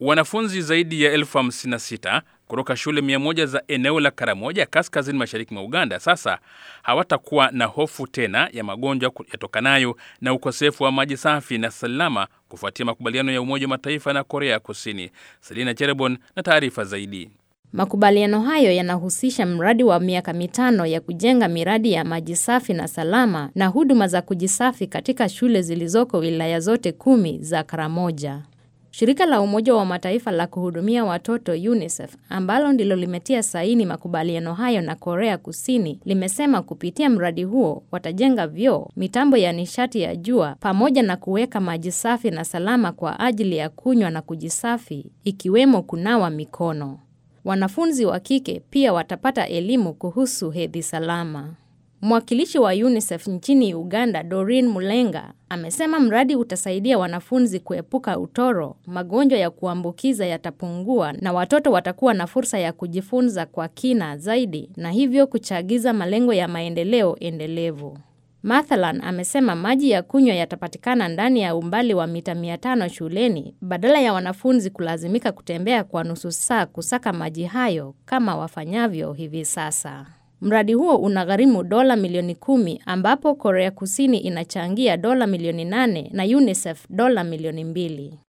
Wanafunzi zaidi ya elfu hamsini na sita kutoka shule mia moja za eneo la Karamoja kaskazini mashariki mwa Uganda sasa hawatakuwa na hofu tena ya magonjwa yatokanayo na ukosefu wa maji safi na salama kufuatia makubaliano ya Umoja wa Mataifa na Korea Kusini. Selina Cherebon na taarifa zaidi. Makubaliano hayo yanahusisha mradi wa miaka mitano ya kujenga miradi ya maji safi na salama na huduma za kujisafi katika shule zilizoko wilaya zote kumi za Karamoja. Shirika la Umoja wa Mataifa la kuhudumia watoto UNICEF ambalo ndilo limetia saini makubaliano hayo na Korea Kusini limesema kupitia mradi huo watajenga vyoo, mitambo ya nishati ya jua pamoja na kuweka maji safi na salama kwa ajili ya kunywa na kujisafi ikiwemo kunawa mikono. Wanafunzi wa kike pia watapata elimu kuhusu hedhi salama. Mwakilishi wa UNICEF nchini Uganda, Doreen Mulenga, amesema mradi utasaidia wanafunzi kuepuka utoro, magonjwa ya kuambukiza yatapungua na watoto watakuwa na fursa ya kujifunza kwa kina zaidi na hivyo kuchagiza malengo ya maendeleo endelevu. Mathalan, amesema maji ya kunywa yatapatikana ndani ya umbali wa mita 500 shuleni badala ya wanafunzi kulazimika kutembea kwa nusu saa kusaka maji hayo kama wafanyavyo hivi sasa. Mradi huo unagharimu dola milioni kumi ambapo Korea Kusini inachangia dola milioni nane na UNICEF dola milioni mbili.